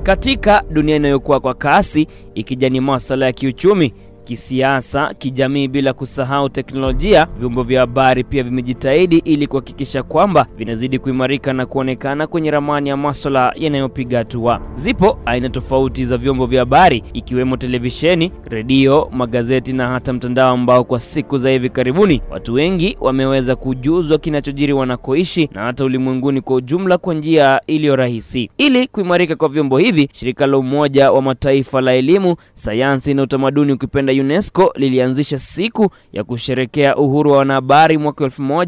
Katika dunia inayokuwa kwa kasi ikijani masuala ya kiuchumi, kisiasa, kijamii, bila kusahau teknolojia, vyombo vya habari pia vimejitahidi ili kuhakikisha kwamba vinazidi kuimarika na kuonekana kwenye ramani ya masuala yanayopiga hatua. Zipo aina tofauti za vyombo vya habari ikiwemo televisheni, redio, magazeti na hata mtandao, ambao kwa siku za hivi karibuni watu wengi wameweza kujuzwa kinachojiri wanakoishi na hata ulimwenguni kwa ujumla kwa njia iliyo rahisi. Ili kuimarika kwa vyombo hivi, shirika la Umoja wa Mataifa la elimu, sayansi na utamaduni ukipenda UNESCO lilianzisha siku ya kusherekea uhuru wa wanahabari mwaka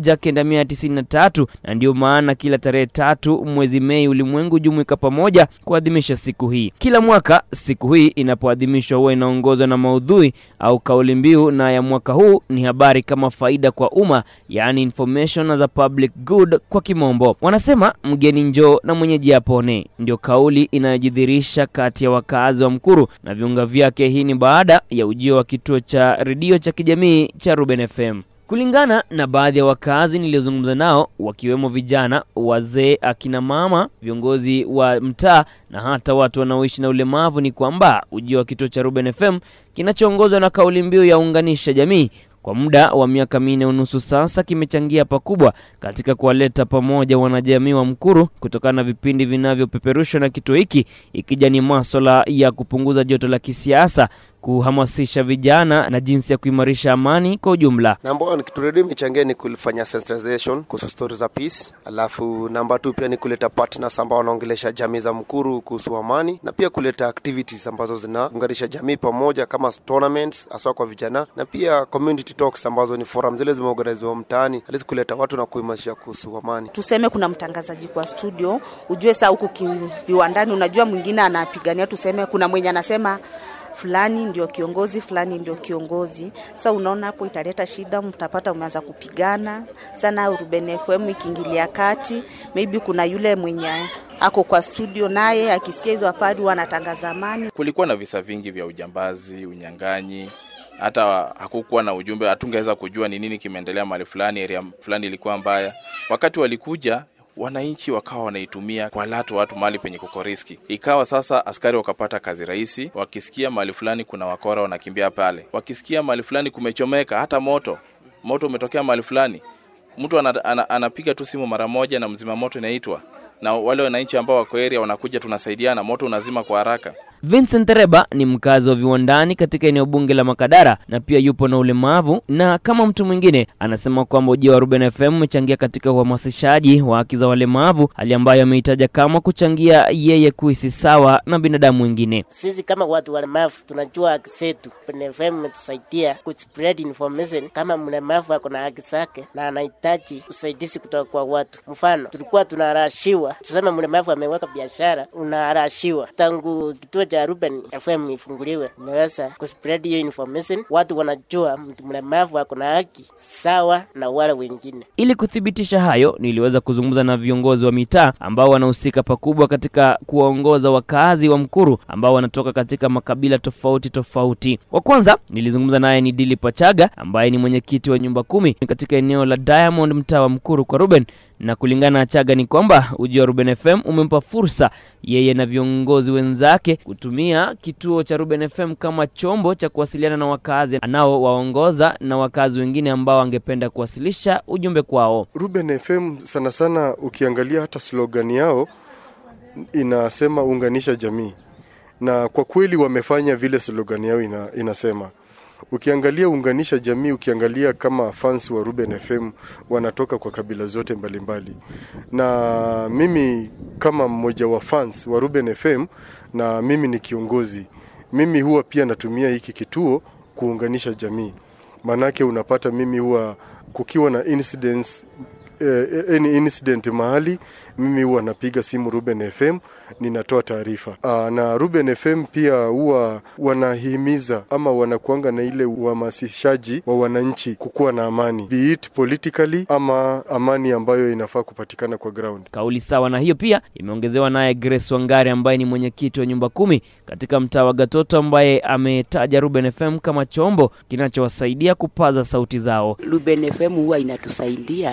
1993 na ndiyo maana kila tarehe tatu mwezi Mei ulimwengu jumuika pamoja kuadhimisha siku hii. Kila mwaka siku hii inapoadhimishwa huwa inaongozwa na maudhui au kauli mbiu, na ya mwaka huu ni habari kama faida kwa umma, yaani information as a public good kwa kimombo. Wanasema mgeni njoo na mwenyeji apone, ndio kauli inayojidhirisha kati ya wakazi wa Mkuru na viunga vyake. Hii ni baada ya ujio wa kituo cha redio cha kijamii cha Ruben FM. Kulingana na baadhi ya wakazi niliozungumza nao, wakiwemo vijana, wazee, akina mama, viongozi wa mtaa na hata watu wanaoishi na ulemavu, ni kwamba ujio wa kituo cha Ruben FM kinachoongozwa na kauli mbiu ya unganisha jamii kwa muda wa miaka minne unusu sasa kimechangia pakubwa katika kuwaleta pamoja wanajamii wa Mkuru kutokana na vipindi vinavyopeperushwa na kituo hiki, ikija ni maswala ya kupunguza joto la kisiasa, kuhamasisha vijana na jinsi ya kuimarisha amani kwa ujumla. Namba one kitu redio imechangia ni kufanya sensitization kuhusu stori za peace, alafu namba two pia ni kuleta partners ambao wanaongelesha jamii za Mkuru kuhusu amani na pia kuleta activities ambazo zinaunganisha jamii pamoja kama tournaments hasa kwa vijana na pia community talks ambazo ni forum zile zimeorganiziwa mtaani halisi kuleta watu na kuimarisha kuhusu amani. Tuseme kuna mtangazaji kwa studio, ujue saa huku viwandani, unajua mwingine anapigania, tuseme kuna mwenye anasema fulani ndio kiongozi, fulani ndio kiongozi. Sasa unaona hapo italeta shida, mtapata umeanza kupigana sana. Ruben FM ikiingilia kati, maybe kuna yule mwenye ako kwa studio naye akisikia hizo habari wanatangaza amani. Kulikuwa na visa vingi vya ujambazi, unyang'anyi hata hakukuwa na ujumbe, hatungeweza kujua ni nini kimeendelea mahali fulani, area fulani ilikuwa mbaya. Wakati walikuja wananchi wakawa wanaitumia kwa latu watu mahali penye kuko riski. Ikawa sasa askari wakapata kazi rahisi, wakisikia mahali fulani kuna wakora wanakimbia pale, wakisikia mahali fulani kumechomeka, hata moto moto umetokea mahali fulani, mtu ana, ana, anapiga tu simu mara moja na mzima moto inaitwa, na wale wananchi ambao wako area wanakuja, tunasaidiana, moto unazima kwa haraka. Vincent Reba ni mkazi wa viwandani katika eneo bunge la Makadara na pia yupo na ulemavu, na kama mtu mwingine anasema kwamba ujio wa Ruben FM umechangia katika uhamasishaji wa haki za walemavu, hali ambayo ameitaja kama kuchangia yeye kuhisi sawa na binadamu wengine. Sisi kama watu walemavu tunajua haki zetu. Ruben FM imetusaidia kuspread information kama mlemavu ako na haki zake na anahitaji usaidizi kutoka kwa watu. Mfano, tulikuwa tunarashiwa, tuseme mlemavu ameweka biashara, unarashiwa tangu kituo cha Ruben FM ifunguliwe, imeweza kuspread hiyo information, watu wanajua mtu mlemavu ako na haki sawa na wale wengine. Ili kuthibitisha hayo, niliweza kuzungumza na viongozi wa mitaa ambao wanahusika pakubwa katika kuwaongoza wakazi wa Mkuru ambao wanatoka katika makabila tofauti tofauti. Wa kwanza nilizungumza naye ni Dili Pachaga ambaye ni mwenyekiti wa nyumba kumi katika eneo la Diamond, mtaa wa Mkuru kwa Ruben na kulingana na Chaga ni kwamba ujio wa Ruben FM umempa fursa yeye na viongozi wenzake kutumia kituo cha Ruben FM kama chombo cha kuwasiliana na wakazi anaowaongoza na wakazi wengine ambao angependa kuwasilisha ujumbe kwao. Ruben FM sana sana, ukiangalia hata slogan yao inasema unganisha jamii, na kwa kweli wamefanya vile slogan yao ina, inasema ukiangalia unganisha jamii, ukiangalia kama fans wa Ruben FM wanatoka kwa kabila zote mbalimbali mbali. Na mimi kama mmoja wa fans wa Ruben FM na mimi ni kiongozi, mimi huwa pia natumia hiki kituo kuunganisha jamii, maanake unapata mimi huwa kukiwa na incidents eh, any incident mahali mimi huwa napiga simu Ruben FM ninatoa taarifa. Aa, na Ruben FM pia huwa wanahimiza ama wanakuanga na ile uhamasishaji wa wananchi kukuwa na amani, be it politically ama amani ambayo inafaa kupatikana kwa ground. Kauli sawa na hiyo pia imeongezewa naye Grace Wangari ambaye ni mwenyekiti wa nyumba kumi katika mtaa wa Gatoto, ambaye ametaja Ruben FM kama chombo kinachowasaidia kupaza sauti zao. Ruben FM huwa inatusaidia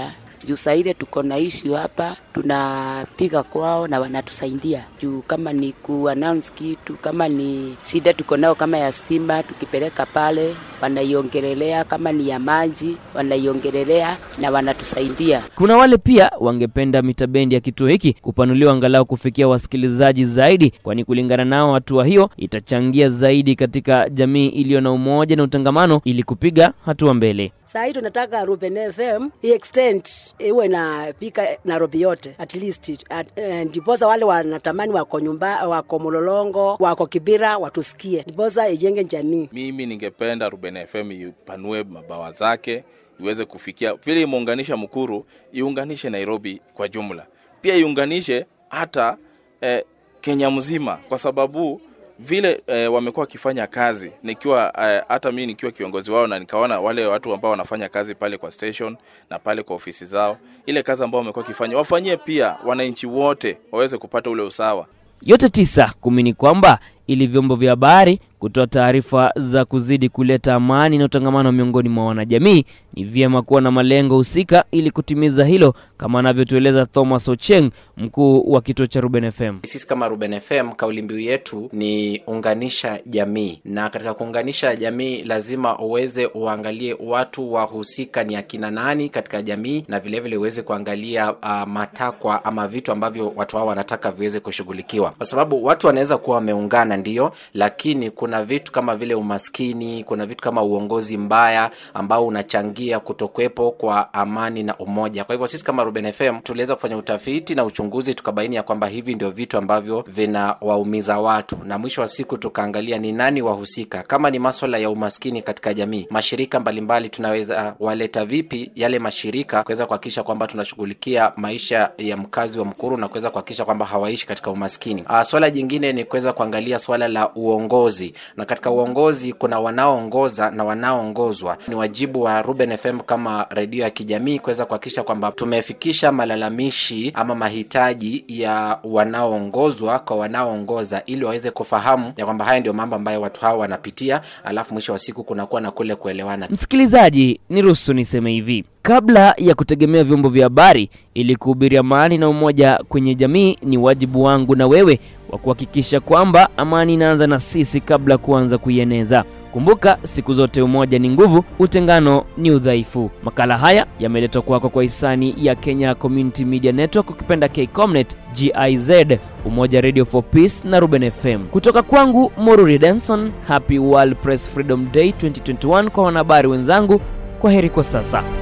juu saa ile tuko na issue hapa tunapiga kwao na wanatusaidia juu kama ni kuannounce kitu kama ni shida tuko nao kama ya stima tukipeleka pale wanaiongelelea kama ni ya maji wanaiongelelea na wanatusaidia Kuna wale pia wangependa mitabendi ya kituo hiki kupanuliwa angalau kufikia wasikilizaji zaidi, kwani kulingana nao hatua hiyo itachangia zaidi katika jamii iliyo na umoja na utangamano ili kupiga hatua mbele. Saa hii tunataka Ruben FM extend iwe na pika Nairobi yote at least at, eh, ndiposa wale wanatamani wako nyumba wako Mlolongo wako Kibira watusikie, ndiposa ijenge jamii. Mimi ningependa Ruben FM ipanue mabawa zake iweze kufikia vile imeunganisha Mukuru, iunganishe Nairobi kwa jumla, pia iunganishe hata eh, Kenya mzima, kwa sababu vile eh, wamekuwa wakifanya kazi nikiwa eh, hata mimi nikiwa kiongozi wao na nikaona wale watu ambao wanafanya kazi pale kwa station na pale kwa ofisi zao, ile kazi ambao wamekuwa wakifanya wafanyie pia wananchi wote waweze kupata ule usawa. Yote tisa kumi ni kwamba ili vyombo vya habari kutoa taarifa za kuzidi kuleta amani na utangamano miongoni mwa wanajamii, ni vyema kuwa na malengo husika ili kutimiza hilo, kama anavyotueleza Thomas Ocheng, mkuu wa kituo cha Ruben FM. Sisi kama Ruben FM kauli mbiu yetu ni unganisha jamii, na katika kuunganisha jamii lazima uweze uangalie watu wahusika ni akina nani katika jamii, na vilevile uweze kuangalia uh, matakwa ama vitu ambavyo watu hao wanataka viweze kushughulikiwa, kwa sababu watu wanaweza kuwa wameungana ndio, lakini kuna vitu kama vile umaskini, kuna vitu kama uongozi mbaya ambao unachangia kutokuwepo kwa amani na umoja. Kwa hivyo sisi kama Ruben FM tuliweza kufanya utafiti na uchunguzi, tukabaini ya kwamba hivi ndio vitu ambavyo vinawaumiza watu, na mwisho wa siku tukaangalia ni nani wahusika. Kama ni maswala ya umaskini katika jamii, mashirika mbalimbali tunaweza waleta vipi yale mashirika kuweza kuhakikisha kwamba tunashughulikia maisha ya mkazi wa Mkuru na kuweza kuhakikisha kwamba hawaishi katika umaskini. Uh, swala jingine ni kuweza kuangalia swala la uongozi, na katika uongozi kuna wanaoongoza na wanaoongozwa. Ni wajibu wa Ruben FM kama redio ya kijamii kuweza kuhakikisha kwamba tumefikisha malalamishi ama mahitaji ya wanaoongozwa kwa wanaoongoza, ili waweze kufahamu ya kwamba haya ndio mambo ambayo watu hao wanapitia, alafu mwisho wa siku kunakuwa na kule kuelewana. Msikilizaji, niruhusu niseme hivi: kabla ya kutegemea vyombo vya habari ili kuhubiri amani na umoja kwenye jamii, ni wajibu wangu na wewe wa kuhakikisha kwamba amani inaanza na sisi kabla kuanza kuieneza. Kumbuka, siku zote umoja ni nguvu, utengano ni udhaifu. Makala haya yameletwa kwako kwa hisani ya Kenya Community Media Network, ukipenda KCOMNET, GIZ, Umoja Radio for Peace na Ruben FM. Kutoka kwangu Moruri Denson, Happy World Press Freedom Day 2021 kwa wanahabari wenzangu. Kwa heri kwa sasa.